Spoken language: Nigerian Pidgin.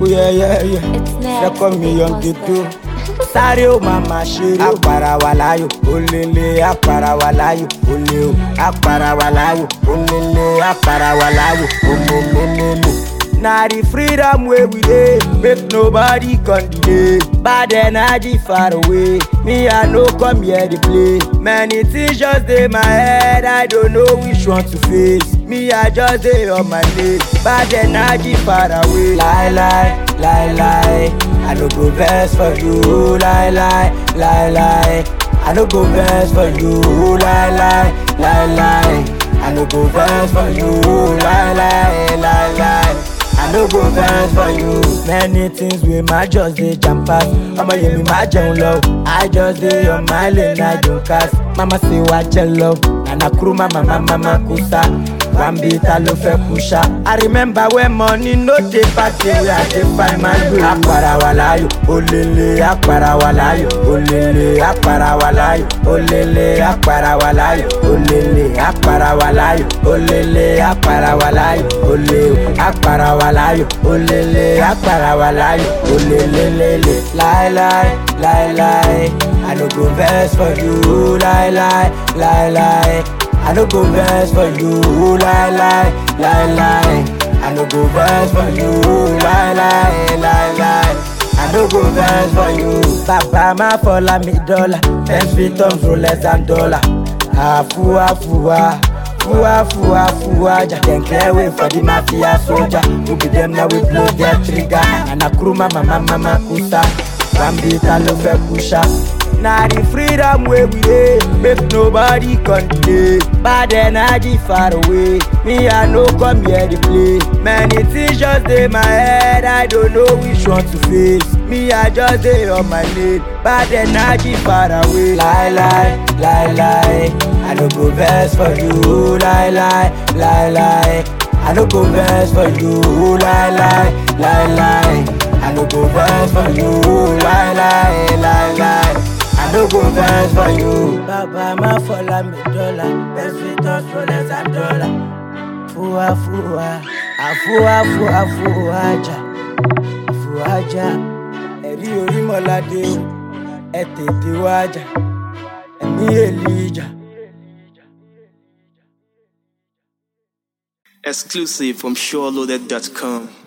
Oh yeah, yeah, yeah. It's next. Second million Big ghetto. Monster. Sáré o màmá ṣeré o. Àpàrà wà láyò, olèlè àpàrà wà láyò, olè o. Àpàrà wà láyò, olèlè àpàrà wà láyò, olèlèlèlè. Na the freedom wey we dey, make nobody come delay. Bad energy far away, me I no come here dey play. Many things just dey my head, I don't know which one to face. Me I just dey on my way, bad energy far away. Lie lie, lie lie, I no go vex for you. Lie lie, lie lie, I no go vex for you. Lie lie, lie lie, I no go vex for you. Lie lie, lie lie. I no go vex for you. Many things wey my just dey jam pass. Ọmọ yẹn mi máa jẹun lọ. I just dey on my lane, I don cast. Mama say wá jẹ lọ. Nana kúrú mama mama ma kú sá. Wambi ta ló fẹ́ kú ṣá. I remember when money no dey party wey I dey find my way. Àpàrà wà láyò, olèlè àpàrà wà láyò, olèlè àpàrà wà láyò, olèlè àpàrà wà láyò, olèlè àpàrà wà láyò, olèlè àpàrà wà láyò, olè o, àpàrà wà láyò, olèlè àpàrà wà láyò, olèlèlèlè. Láíláí, láíláí, I no go vex for you, láíláí, láíláí. I no go vex for you, lie lie, lie lie. I no go vex for you, lie lie, lie lie. I no go vex for you. Bàbá máa fọlá mi dọ́là, ten feet tons rolex and dollar. Àfúwá fúwá, fúwá fúwá fúwá jà. Dem clear way for the mafia soldier. Who be dem now we blow their trigger. Nana kúrú mama mama ma kú sá. Wambi ta ló fẹ́ kú ṣá. Na the freedom wey we dey, make nobody come delay. Bad energy far away, me I no come here dey play. Many things just dey my head, I don't know which one to face. Me I just dey on my lane, bad energy far away. Lie lie, lie lie, I no go vex for you. Lie lie, lie lie, I no go vex for you. Lie lie, lie lie, I no go vex for you. Lie lie, lie lie. I no go vex for you. Bàbá má fọlá mi dọ́là, best fit us rolex and dollar. Fúwa fúwa, àfúwa fúwa fúwa jà, fúwa jà. Ẹ̀rí orímọ̀ládé o, ẹ tètè wá jà, ẹ̀mí èlìjà. Exclusive from SureLoaded.com.